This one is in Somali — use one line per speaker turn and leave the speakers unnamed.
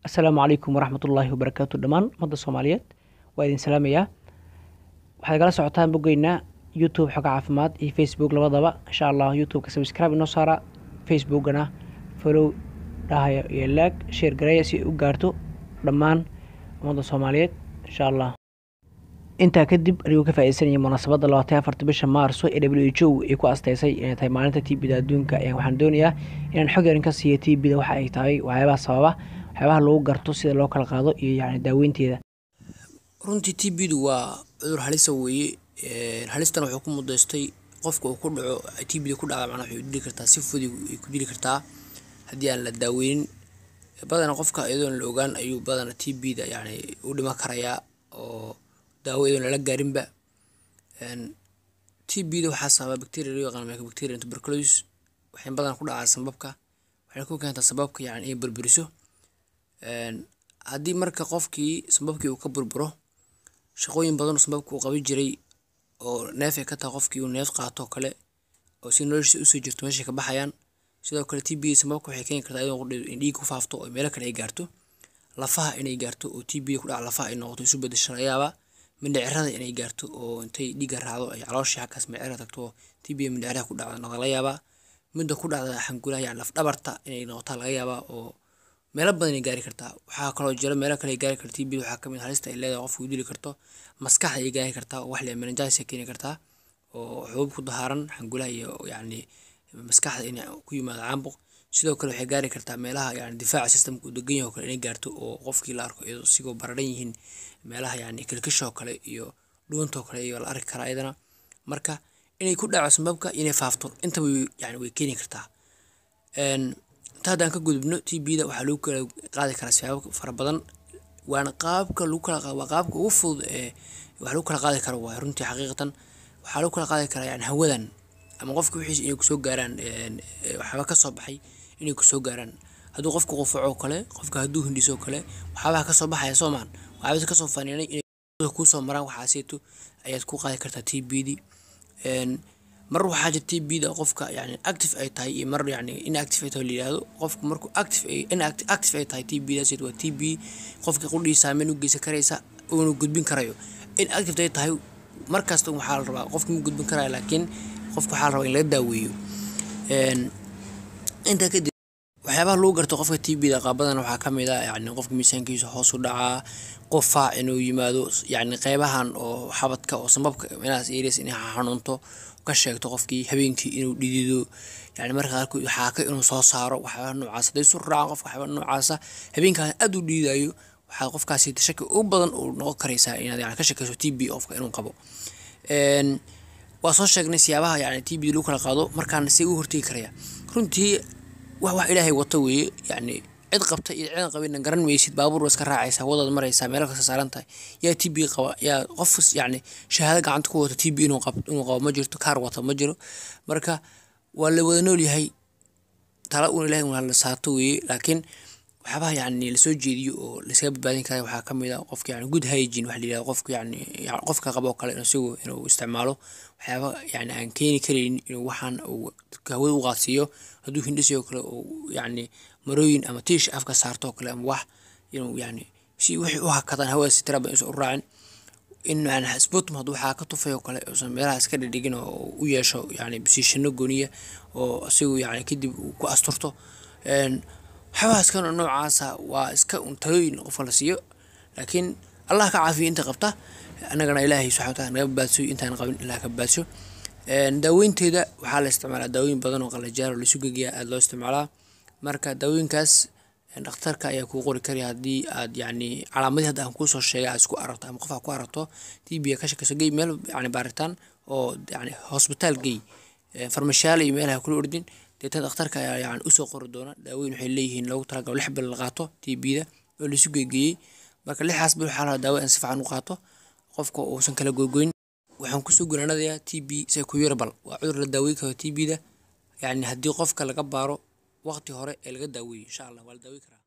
asalaamu calaykum waraxmatullaahi wabarakaatu dhammaan ummadda soomaaliyeed waa idin salaamayaa waxaad igala socotaan boggeynaa youtube xoga caafimaad iyo facebook labadaba insha allah youtubeka subscribe inoo saara facebookana follow dhahaya iyo laag sheer gareeya si ay u gaarto dhammaan ummadda soomaaliyeed insha allah intaa kadib anigoo ka faaideysanaya munaasabadda labaatan afarta bisha maarso ee w h o ay ku asteysay inay tahay maalinta tbda adduunka waxaan doonayaa inaan xog yarin ka siiya tbda waxa ay tahay waxyaabaha sababa waxyaabaha lagu garto sida loo kala qaado iyo yani daaweynteeda
runtii t b-du waa cudur halisa weeye halistan wuxuu ku mudaystay qofka uu ku dhaco t b-da ku dhacda macnaa waxay u dili kartaa si fudud ay ku dili kartaa haddii aan la daaweynin badana qofka iyadoon la ogaan ayuu badana t b-da yani u dhiman karayaa oo daawo iyadoon lala gaarinba t b-da waxaa sababa bacteria loo yaqaan mycobacterium tuberculosis waxay badan ku dhacaa sababka waxay ku keentaa sababka yani inay burburiso haddii marka qofkii sababkii uu ka burburo shaqooyin badan sababka uu qaban jiray oo neef ay ka tahay qofkii uu neef qaato kale oo si noloshiisa usoo jirto meeshay ka baxayaan sidoo kale t b sababka waxay keeni kartaa in dhiig ku faafto oo meelo kale ay gaarto lafaha inay gaarto oo t b ku dhaca lafaha ay noqoto isu bedesho laga yaabaa mindhicirada inay gaarto oo intay dhiigga raacdo ay calooshii xaggaas mindhicira tagto oo t b mindhiciraha ku dhacda noqda laga yaabaa midda ku dhacda xangulaha yani laf dhabarta inay noqotaa laga yaabaa oo meelo badan ay gaari kartaa waxaa kaloo jira meelo kale ay gaari karta tb waxaa kamid halista ay leedahay qofka u dili karto maskaxda ay gaari kartaa oo wax le meningitis ay keeni kartaa oo xubuub ku dahaaran xangulaha iyo yani maskaxda in ku yimaado caambuq sidoo kale waxay gaari kartaa meelaha yani difaaca systemka uu degan yahay oo kale inay gaarto oo qofkii la arko iyadoo sigoo bararan yihiin meelaha yani kilkishoo kale iyo dhuuntoo kale iyo la arki karaa iyadana marka inay ku dhaco sababka inay faafto intaba yani way keeni kartaa inta haddaan ka gudubno t b-da waxaa lagu kala qaadi karaa sibaabo fara badan waana qaabka lagu kala waa qaabka ugu fudud ee wax lagu kala qaadi karo waay runtii xaqiiqatan waxaa lagu kala qaadi karaa yani hawadan ama qofka wixiisa inay kusoo gaaraan waxyaaba kasoo baxay inay kusoo gaaraan hadduu qofka qufaco kale qofka hadduu hindhiso kale waxyaabaha kasoo baxaya soomaan waxyaabasa kasoo faniinay inay kusoo maraan waxaaseeto ayaad ku qaadi kartaa t b-di mar waxaa jira t b-da qofka yani active ay tahay iyo mar yani inactive ay tahay layihahdo qofka markuu active ay inactive ay tahay t b-daas waa t b qofka qudhii saameyn u geysan karaysa uuna gudbin karayo inactive ay tahay markasta waxaa la rabaa qofka ma gudbin karaya laakiin qofka waxaa la rabaa in laga daaweeyo intaa kadib waxyaabaha lagu garto qofka t b-da qaabadan waxaa kamid a yani qofka miisaankiisa hoos u dhacaa qofaac inuu yimaado yani qeybahan oo xabadka oo sababka meelahaas areas inay xanuunto ka sheegto qofkii habeenkii inuu dhidido yani marka qaarkood xaaka inuu soo saaro waxyaaba noocaas hadday isu raacaan qofka waxyaaba noocaasa habeenkaas aad u dhiidayo waxaa qofkaasi shaki ugu badan uu noqon karaysaa inaad yani ka shakayso t b qofka inuu qabo waa soo sheegnay siyaabaha yani t b lagu kala qaado markaan si u hortegi karaya runtii wax wax ilaahay wato weeye yani cid qabta iyo cidan qabina garan maysid baabuur waa iska raacaysaa wadaad maraysaa meelo kasta saaran tahay yaa t b qaba yaa qof yani shahaado gacanta ku wata t b inuu qabo inuu qabo ma jirto kaar wata ma jiro marka waa la wada nool yahay tala un ilahay un la saato weeye laakiin waxyaabaha yani lasoo jeediyo oo laskaga badbaadin kara waxaa kamid a qofka yani good hygiene waxa la yihahdo qofka yani qofka qabo kale isagu inuu isticmaalo waxyaaba yani aan keeni karaynin inuu waxaan uu hawada u qaadsiiyo hadduu hindhisoo kale uu yani marooyin ama tiish afka saarto kale ama wax inuu yani si wixii u hakadaan hawada si tira badan isu raacin in yani sputum hadduu waxaa ka tufay oo kale uusan meelaha iska dhidhigin oo u yeesho yani basiishano gooniya oo isagu yani kadib uu ku asturto waxyaabahaas kan noocaasa waa iska un talooyin qofka la siiyo laakiin allah ka caafiyo inta qabta annagana ilaahay subxana wataala naga badbaadsiyo intaan qabin ilaah ka badbaadsiyo daaweynteeda waxaa la isticmaalaa daawooyin badan oo qalajaar oo laisu gegiya aada loo isticmaalaa marka daawooyinkaas dhakhtarka ayaa kuu qori karaya haddii aad yani calaamadii hadda aan kuusoo sheegay aad isku aragto ama qof aad ku aragto t b ka shakayso gey meel yani baaritaan oo yani hosbitaal gey farmashaale iyo meelaha kula ordin deetan dhakhtarka ayaa yani usoo qori doona daaweyn waxay leeyihiin loogu talagalo lix bil la qaato t b-da oo laisu geegeeyey marka lixaas bil waxaa lahaa daawo aan si fiican u qaato qofka uusan kala goygoyn waxaan kusoo gunaanadayaa t b secuyarbal waa cudur la daaweyn karo t b-da yani haddii qofka laga baaro waqti hore ee laga daaweeyey insha allah waa la daaweyn karaa